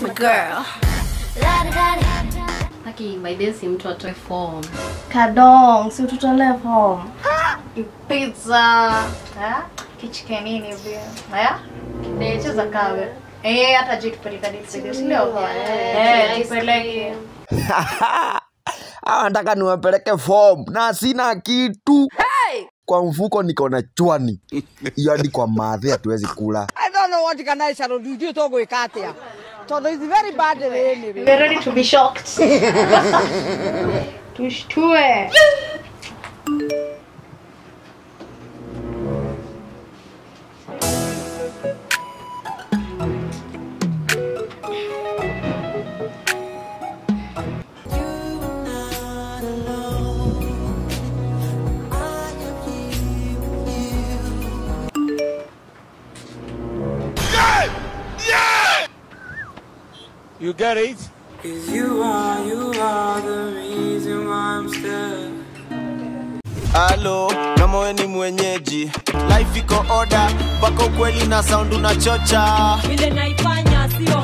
my girl. Haki by then si mtu atoe form. Kadong, si ututolee form. pizza ha? kichike nini hivi haya eh cheza kawe eh hata je tupeleka date sio eh tupeleke Hawa nataka niwapeleke form na sina kitu kwa mfuko niko na chwani hiyo hadi kwa madhe hatuwezi kula I don't know what can I shall do. You talk with Katia. So it's very bad anyway. we're ready to be shocked tushtue You get it? Halo, kama we ni mwenyeji, life iko oda, mpaka ukweli na sound unachocha. vile naifanya sio